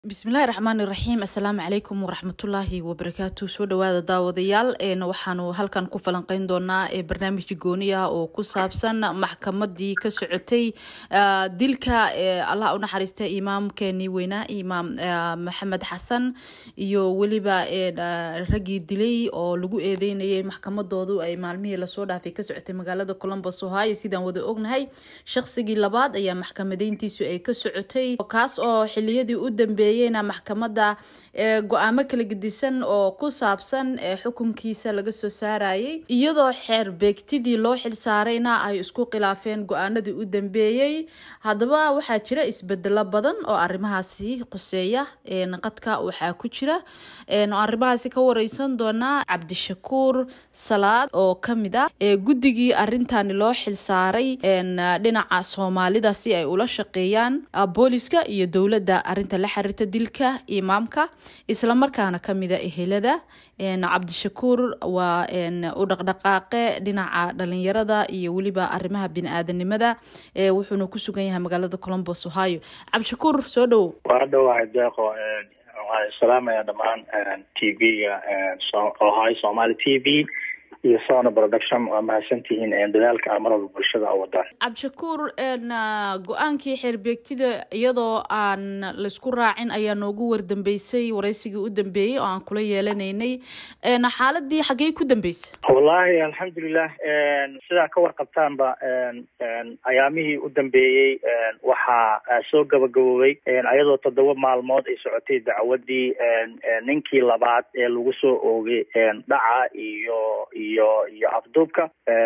bismillahi raxmaani raxiim assalaamu calaykum waraxmatullaahi wabarakaatu soo dhawaada daawadayaal waxaanu halkan ku falanqeyn doonaa barnaamij gooni ah oo ku saabsan maxkamadii ka socotay dilka allah unaxariista imaamkeenii weynaa imaam maxamed xasan iyo weliba raggii dilay oo lagu eedeynayay maxkamadoodu ay maalmihii lasoo dhaafay ka socotay magaalada colombos ohio sidaan wada ognahay shaqsigii labaad ayaa maxkamadeyntiisu ay ka socotay kaas oo xiliyadii u dambeeyay maxkamada go-aamo kala gedisan oo ku saabsan xukunkiisa laga soo saarayay iyadoo xeer beegtidii loo xilsaarayna ay isku khilaafeen go-aanadii u dambeeyey haddaba waxaa jira isbedelo badan oo arrimahaasi quseeya qadka waxaa ku jira arrimahaasi ka wareysan doonaa cabdishakuur salaad oo kamid ah guddigii arintani loo xilsaaray dhinaca soomaalida si ay ula shaqeeyaan booliska iyo dowladda arinta la xiriirta dilka imaamka islamarkaana kamida ehelada cabdishakuur waa u dhaqdhaqaaqe dhinaca dhalinyarada iyo weliba arimaha bini-aadanimada wuxuuna ku sugan yahay magaalada colombos ohio cabdishakuur soo dhowow waa dhawahay deeqo waxaan salaamaya dhammaan t v-ga ohio somaali t v iyo sona production waa mahadsantihiin dadaalka a mar walba bulshada a wadaan cabdishakuur go-aankii xeerbeegtida iyadoo aan laysku raacin ayaa noogu wardambeysay wareysigii u dambeeyey oo aan kula yeelanaynay xaaladii xaggey ku dambeysay wallahi alxamdulilah sidaa ka warqabtaanba ayaamihii u dambeeyey waxaa soo gabagaboobay ayadoo toddoba maalmood ay socotay dacwadii ninkii labaad ee lagu soo oogay dhaca iyo iyo iyo afduubka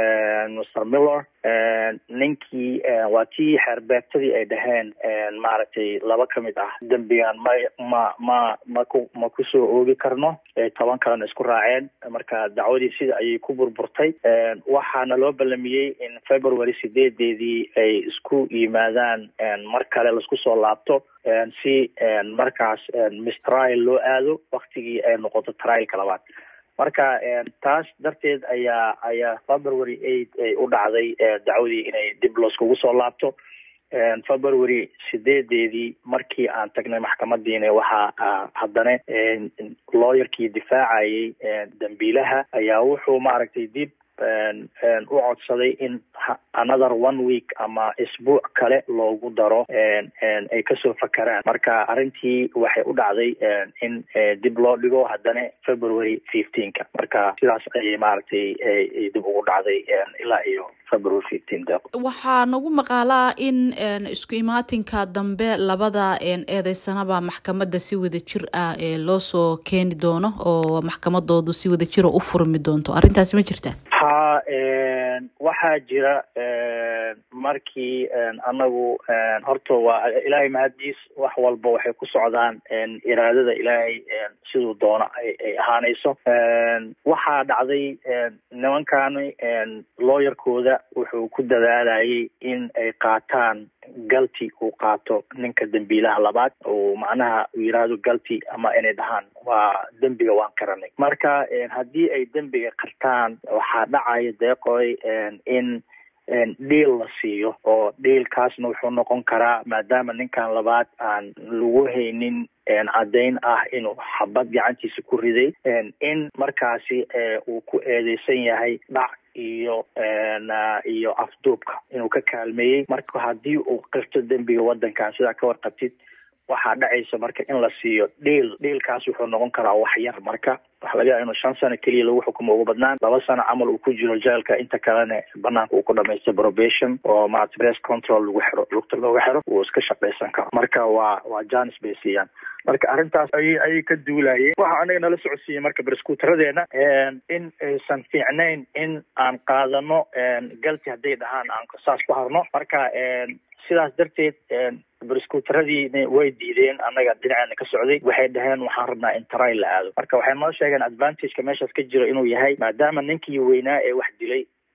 mr miller ninkii waa tii xeerbeegtadii ay dhaheen maaragtay laba kamid ah dembigan ma ma ma maku ma kusoo oogi karno toban kalena isku raaceen marka dacwadii sida ayay ku burburtay waxaana loo ballamiyey in february sideedeedii ay isku yimaadaan mar kale laisku soo laabto si markaas mistrial loo aado waktigii ay noqoto trialka labaad marka taas darteed ayaa ayaa february eight ay u dhacday dacwadii inay dib looskugu soo laabto february sideedeedii markii aan tagnay maxkamadiina waxaa haddana lawyerkii difaacayay dambiilaha ayaa wuxuu maaragtay dib u codsaday in another one week ama isbuuc kale loogu daro ay kasoo fakaraan marka arrintii waxay u dhacday in dib loo dhigo haddana february fifteenka marka sidaas ayay maaragtay dib ugu dhacday ilaa iyo february fifteen waxaa nagu maqaalaa in isku imaatinka dambe labada eedeysanaba maxkamadda si wada jir ah loo soo keeni doono oo maxkamadoodu si wada jira u furmi doonto arrintaasi ma jirta ha waxaa jira markii anagu horta waa ilaahay mahaddiis wax walba waxay ku socdaan iraadada ilaahay siduu doono ay ahaanayso waxaa dhacday nimankani lawyerkooda wuxuu ku dadaalayay in ay qaataan galti uu qaato ninka dembiilaha labaad uu macnaha uu yidhaahdo galti ama inay dhahaan waa dembiga waan karanay marka haddii ay dembiga qartaan waxaa dhacaya deeqoy in dhiil la siiyo oo dhiilkaasna wuxuu noqon karaa maadaama ninkan labaad aan lagu haynin caddayn ah inuu xabad gacantiisa ku riday in markaasi uu ku eedeysan yahay dhac iyo iyo afduubka inuu ka kaalmeeyey marka haddii uu qirto dembiga waddankan sidaa ka warqabtid waxaa dhacaysa marka in la siiyo dhiil dhiilkaas wuxuu noqon karaa wax yar marka waxa laga yaaba inuu shan sano keliya lagu xukumo ugu badnaan laba sano camal uu ku jiro jeelka inta kalena banaanka uu ku dhamaystay probation oo maarata press control lagu xiro lugta looga xiro uu iska shaqaysan karo marka waa waa janis bay siiyaan marka arrintaas ayay ayay ka duulayeen waxa anaga nala socodsiiyey marka barskuutaradeena in aysan fiicnayn in aan qaadano galti hadday dhahaan aan saas ku harno marka sidaas darteed barskuutaradiina way diideen annaga dhinaceena ka socday waxay dhaheen waxaan rabnaa in tarail la aado marka waxay noo sheegeen advantageka meeshaas ka jiro inuu yahay maadaama ninkii weynaa ee wax dilay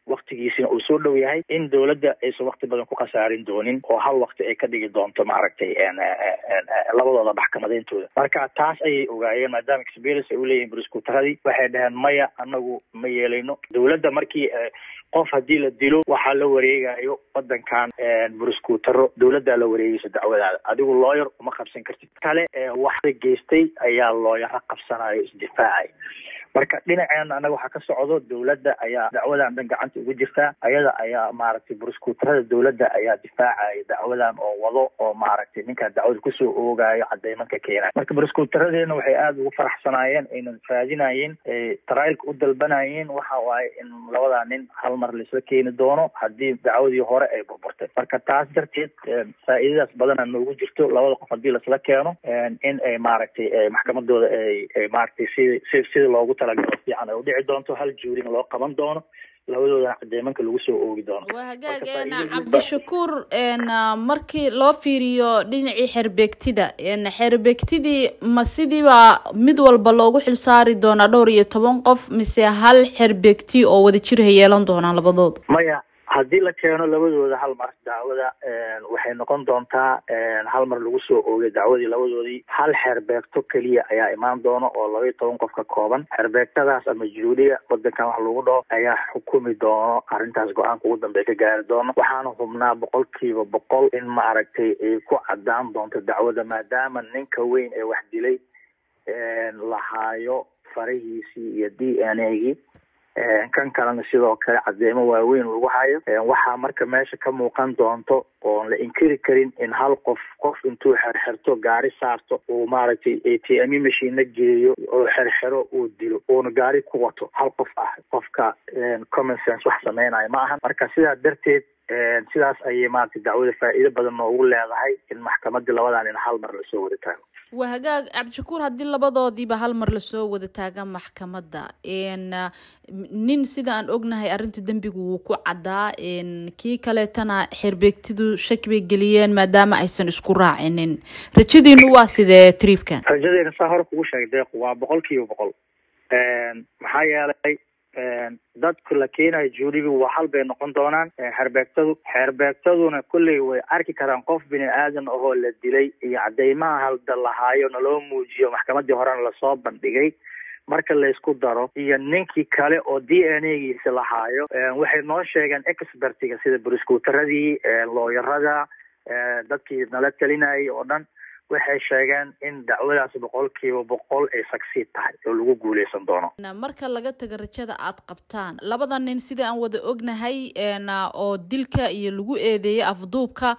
waktigiisina uu soo dhow yahay in dowladda aysan wakti badan ku khasaarin doonin oo hal wakti ay ka dhigi doonto maaragtay labadooda maxkamadeyntooda marka taas ayay ogaayeen maadaama experience ay uleeyihin buriskuutaradii waxay dhaheen maya anagu ma yeelayno dowladda markii qof haddii la dilo waxaa la wareegayo wadankan buriskuutaro dowladdaa la wareegaysa dacwadaada adigu looyar uma qabsan kartid kale waxda geystay ayaa looyaro qabsanayo isdifaacay marka dhinaceena anaga waxaa ka socdo dowladda ayaa dacwadan dhan gacanta ugu jirtaa ayada ayaa maaragtay buriskuutarada dowladda ayaa difaacaya dacwadan oo wado oo maaragtay ninkaa dacwada kusoo oogayo cadeymanka keenayo marka buriskuutaradeena waxay aada ugu faraxsanaayeen aynan raadinayeen tarailka u dalbanayeen waxa waaye in labadaa nin hal mar laisla keeni doono haddii dacwadii hore ay burburtay marka taas darteed faa'iidadaas badana noogu jirto labada qof haddii laisla keeno in ay maaragtay maxkamadooda ay maaragtay si si sida loogu talagalo fiican ay udhici doonto hal juurina loo qaban doono labadoodana cadeemanka lagu soo oogi doono waa hagaag cabdishakuur markii loo fiiriyo dhinacii xerbeegtida xerbeegtidii ma sidiiba mid walba loogu xilsaari doonaa dhowr iyo toban qof mise hal xerbeegti oo wada jir ha yeelan doonaan labadooda maya haddii la keeno labadooda hal mar dacwada waxay noqon doontaa hal mar lagu soo oogay dacwadii labadoodii hal xeerbeegto keliya ayaa imaan doono oo laba iyo toban qof ka kooban xeerbeegtadaas ama juuliya wadankan wax lagu dhaho ayaa xukumi doono arrintaas go-aanka ugu dambeya ka gaari doono waxaana hubnaa boqolkiiba boqol in maaragtay ay ku cadaan doonto dacwada maadaama ninka weyn ee wax dilay lahaayo farahiisii iyo d n a gii kan kalena sidoo kale cadeemo waaweyn lagu hayo waxaa marka meesha ka muuqan doonto oon la inkiri karin in hal qof qof intuu xerxerto gaari saarto uu maaragtay a t m machina geeyo oo xerxero uu dilo uuna gaari ku wato hal qof ah qofka common sense wax sameynayo ma ahan marka sidaa darteed sidaas ayay maaragtay dacwada faa'iido badan noogu leedahay in maxkamadii labadan in hal mar lasoo wada taago waa hagaag cabdishakuur haddii labadoodiiba hal mar lasoo wada taaga maxkamadda nin sida aan ognahay arrinta dembigu wuu ku caddaa kii kaleetana xerbeegtidu shaki bay geliyeen maadaama aysan isku raacinin rajadiinu waa sidee triibkan rajadeena saa hore kugu sheegay deequ waa boqol kiiba boqol maxaa yeelay dadku la keenayo juurigu waa hal bay noqon doonaan xerbeegtadu xeerbeegtaduna kolley way arki karaan qof bini aadan ahoo la dilay iyo cadeymaha halda lahaayo naloo muujiyo maxkamadii horena lasoo bandhigay marka laysku daro iyo ninkii kale oo d n a giisa lahaayo waxay noo sheegeen expertiga sida buriskuutaradii looyarada dadkii nala talinayay oo dhan waxay sheegeen in dacwadaas boqolkiiba boqol ay sagsiid tahay oo lagu guuleysan doono marka laga taga rajada aad qabtaan labada nin sida aan wada ognahay oo dilka iyo lagu eedeeyay afduubka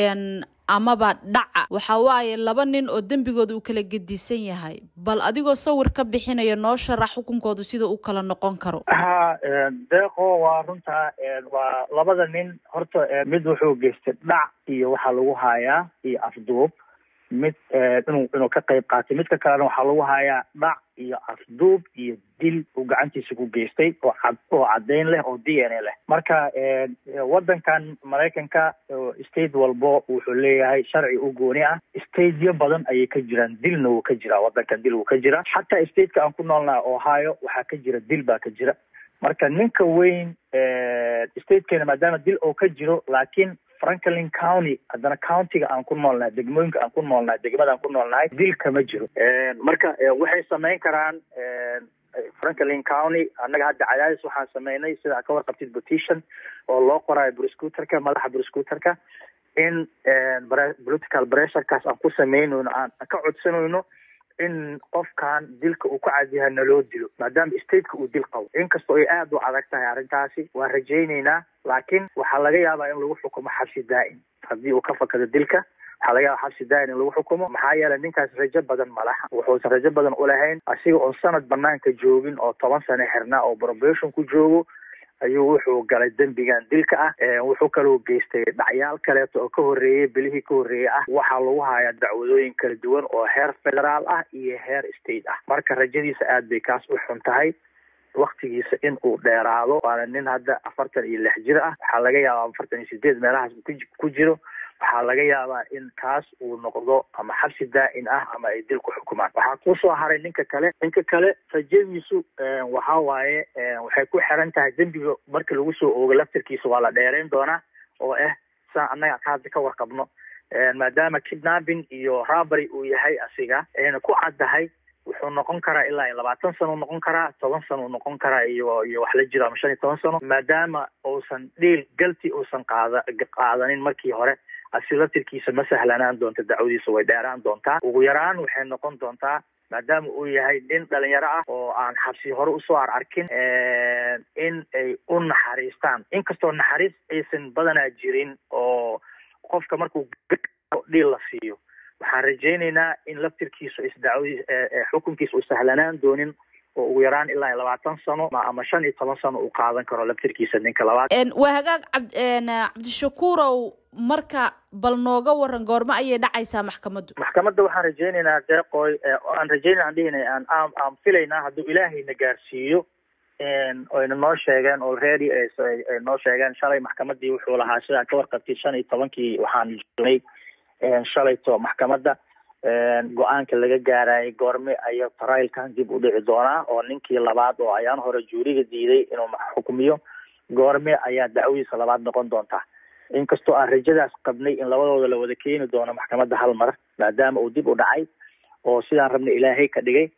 amaba dhaca waxa waaye laba nin oo dembigooda uu kala gedisan yahay bal adigoo sawir ka bixinaya noo sharax xukunkooda sida uu kala noqon karo ha deeqo waa runtaa waa labada nin horta mid wuxuu geystay dhac iyo waxaa lagu hayaa iyo afduub mid inuu inuu ka qayb qaatay midka kalena waxaa lagu hayaa dhac iyo afduub iyo dil uu gacantiisa ku geystay oo cad oo caddeyn leh oo d n a leh marka wadankan maraykanka state walbo wuxuu leeyahay sharci u gooni ah stateyo badan ayay ka jiraan dilna wuu ka jiraa wadankan dil wuu ka jira xataa stateka aan ku noolnaha ohio waxaa ka jira dil baa ka jira marka ninka weyn statekeena maadaama dil oo ka jiro laakiin franklin county haddana countiga aan ku noolnahay degmooyinka aan ku noolnahay degmada aan ku noolnahay dil kama jiro marka waxay sameyn karaan franklin county annaga hadda cadaadis waxaan sameynay sida ka warqabtid petition oo loo qoraayo bruscuterka madaxa bruscuterka in political pressurekaas aan ku sameynayno aan ka codsanayno in qofkan dilka uu ku cadyahay naloo dilo maadaama stateka uu dil qabo inkastoo ay aada u adag tahay arrintaasi waan rajayneynaa laakiin waxaa laga yaabaa in lagu xukumo xabsi daa'im haddii uu ka fakado dilka waxaa laga yaaba xabsi daa'im in lagu xukumo maxaa yeelay ninkaas rajo badan malaha wuxuusan rajo badan ulahayn asiga oo sanad banaanka joogin oo toban sano xirnaa oo probation ku joogo ayuu wuxuu galay dembigan dilka ah wuxuu kaloo geystay dhacyaal kaleeto oo ka horreeyey bilihii ka horreeyey ah waxaa lagu hayaa dacwadooyin kala duwan oo heer federaal ah iyo heer state ah marka rajadiisa aad bay kaas u xun tahay waktigiisa in uu dheeraado waana nin hadda afartan iyo lix jir ah waxaa laga yaabaa afartan iyo sideed meelahaas ku jiro waxaa laga yaabaa in kaas uu noqdo ama xabsi daa-in ah ama ay dil ku xukumaan waxaa kusoo haray ninka kale ninka kale rajadiisu waxa waaye waxay ku xiran tahay dembiga marka lagu soo oogo laftirkiisa waa la dheereyn doonaa oo ah saan annaga ka hadda ka warqabno maadaama kidnapping iyo robbery uu yahay asiga ayna ku caddahay wuxuu noqon karaa ilaa iyo labaatan sano u noqon karaa toban sano u noqon karaa iyo iyo wax la jiro ama shan iyo toban sano maadaama uusan dhiil galti uusan qaada qaadanin markii hore asi laftirkiisa ma sahlanaan doonta dacwadiisa way dheeraan doontaa ugu yaraan waxay noqon doontaa maadaama uu yahay nin dhalinyaro ah oo aan xabsi hore usoo ar arkin in ay u naxariistaan inkastoo naxariis aysan badanaa jirin oo qofka markuu dhiil la siiyo waxaan rajaynaynaa in laftirkiisu isdacwadi xukunkiisa u sahlanaan doonin oo ugu yaraan ilaa iyo labaatan sano ama shan iyo toban sano uu qaadan karo laftirkiisa ninka labaad waa hagaag cab cabdishakuurow marka bal nooga waran goormo ayay dhacaysaa maxkamaddu maxkamadda waxaan rajaynaynaa deeqoy aan rajaynay aan dhihinay aan aan aan filaynaa hadduu ilaahayna gaarsiiyo oyna noo sheegeen already ay noo sheegeen shalay maxkamadii wuxuu lahaa sidaa ka warqabtay shan iyo tobankii waxaan jognay shalayto maxkamadda go-aanka laga gaarayay goorme ayaa trialkan dib u dhici doonaa oo ninkii labaad oo ayaan hore juuriga diiday inuu xukumiyo goorme ayaa dacwadiisa labaad noqon doontaa inkastoo aan rajadaas qabnay in labadooda la wada keeni doono maxkamadda hal mar maadaama uu dib u dhacay oo sidaan rabnay ilaahay ka dhigay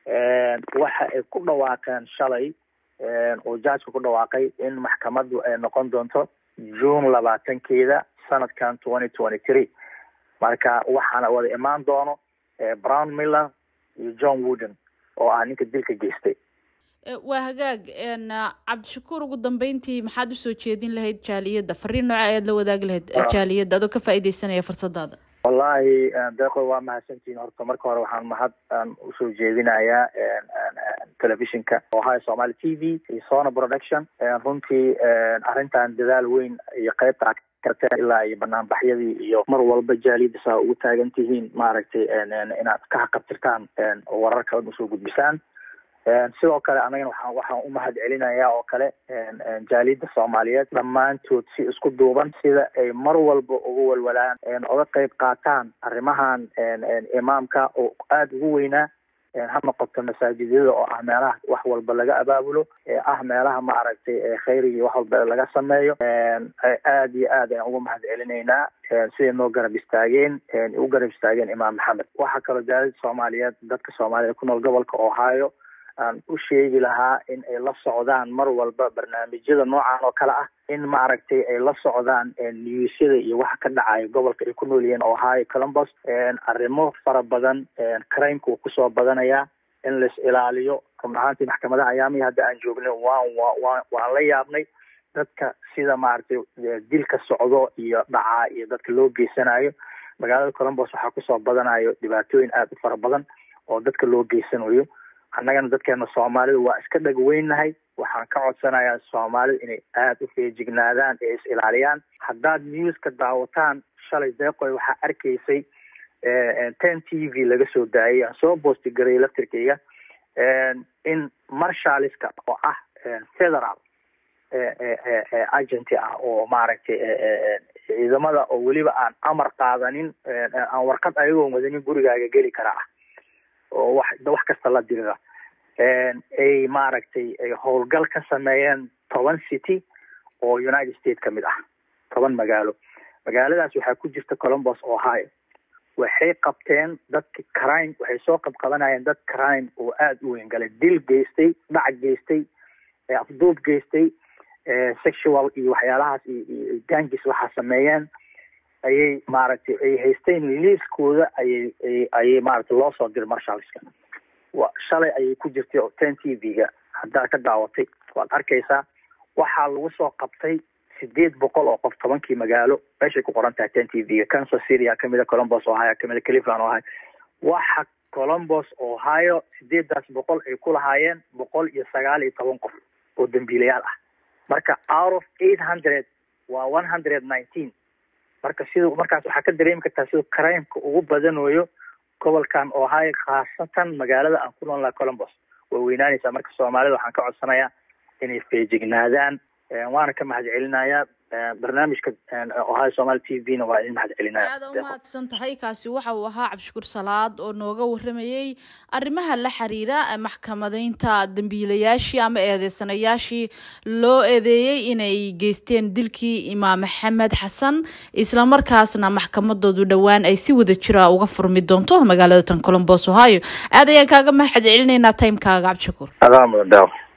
waxa ay ku dhawaaqeen shalay oo jajka ku dhawaaqay in maxkamaddu ay noqon doonto june labaatankeeda sanadkan twenty twenty three marka waxaana wada imaan doono brown miller iyo john wooden oo ah ninka dilka geystay waa hagaag cabdishakuur ugu dambeyntii maxaad usoo jeedin lahayd jaaliyadda fariin nooca ayaad la wadaagi lahayd jaaliyadda adoo ka faaideysanaya fursadaada wallahi deeqo waa mahadsantihiin horta marka hore waxaan mahad aan usoo jeedinayaa telefishinka ohio somaly t v iyo sona production runtii arrintan dadaal weyn iyo qeybta karteen ilaa iyo banaanbaxyadii iyo mar walba jaaliyadda saa ugu taagan tihiin maaragtay inaad ka haqabtirtaan warar kale usoo gudbisaan sidoo kale anagana waxaan waxaan umahad celinayaa oo kale jaaliyadda soomaaliyeed dhammaantood si isku duuban sida ay mar walba ugu walwalaan oga qeyb qaataan arrimahan imaamka oo aada ugu weynaa ha noqoto masaajidyada oo ah meelaha wax walba laga abaabulo ee ah meelaha maaragtay khayriga wax walba laga sameeyo aada iyo aad ayaan uga mahad celinaynaa siday noo garab istaageen u garab istaageen imaam maxamed waxaa kaloo jaaliyadda soomaaliyeed dadka soomaaliyed ku nool gobolka ohio aan u sheegi lahaa in ay la socdaan mar walba barnaamijyada noocan oo kale ah in maaragtay ay la socdaan newsyada iyo waxa ka dhacaya gobolka ay ku nool yihiin ohio columbus arrimo fara badan crimeka uu kusoo badanayaa in lais ilaaliyo run ahaantii maxkamadaha ayaamihii hadda aan joognay waan wa waan la yaabnay dadka sida maaragtay dilka socdo iyo dhacaa iyo dadka loo geysanayo magaalada columbus waxaa kusoo badanayo dhibaatooyin aada u fara badan oo dadka loo geysanayo annagana dadkeena soomaalida waa iska dhagweynahay waxaan ka codsanayaa soomaalida inay aada u feejignaadaan ee is ilaaliyaan haddaad newska daawataan shalay deeqoy waxaa arkaysay ten t v laga soo daayay aan soo boosti garay laftirkeyga in marshaliska oo ah federal agenti ah oo maaragtay ciidamada oo weliba aan amar qaadanin aan warqad ayagoon wadanin gurigaaga geli karaa ah oo wax wax kasta la dirira ay maaragtay ay howlgal ka sameeyeen toban city oo united states ka mid ah toban magaalo magaaladaas waxaa ku jirta columbus ohio waxay qabteen dadka crime waxay soo qabqabanayeen dad crime oo aada u weyn galay dil geystay dhac geystay afduub geystay sexual iyo waxyaalahaas iyo gangis waxaa sameeyeen ayay maaragtay ay haysteen liiskooda ayay ayay maaragtay loo soo diray marshalska wa shalay ayay ku jirtay oo ten t v-ga haddaad ka daawatay waad arkaysaa waxaa lagu soo qabtay sideed boqol oo qof tobankii magaalo meeshay ku qoran tahay ten t v-ga kansas syria kamida columbus ohio kamida cleveland ohio waxa columbus ohio sideedaas boqol ay ku lahaayeen boqol iyo sagaal iyo toban qof oo dambiilayaal ah marka out of eight hundred waa one hundred nineteen marka sida markaas waxaa ka dareemi kartaa sida crimeka ugu badanayo gobolkan ohio khaasatan magaalada aan ku nool laha columbus way weynaanaysaa marka soomaalida waxaan ka codsanayaa inay feejignaadaan waana ka mahad celinayaa barnaamijka ohio somaali t v na waa idin mahad celinaya aada u mahadsan tahay kaasi waxa uu ahaa cabdishakuur salaad oo nooga waramayey arrimaha la xiriira maxkamadeynta dambiilayaashii ama eedeysanayaashii loo eedeeyey inay geysteen dilkii imaam maxamed xasan islamarkaasna maxkamadoodu dhowaan ay si wada jira uga furmi doonto magaalada tan colombos ohio aad ayaan kaaga mahad celinaynaa timekaaga cabdishakuur adaa mudan daaw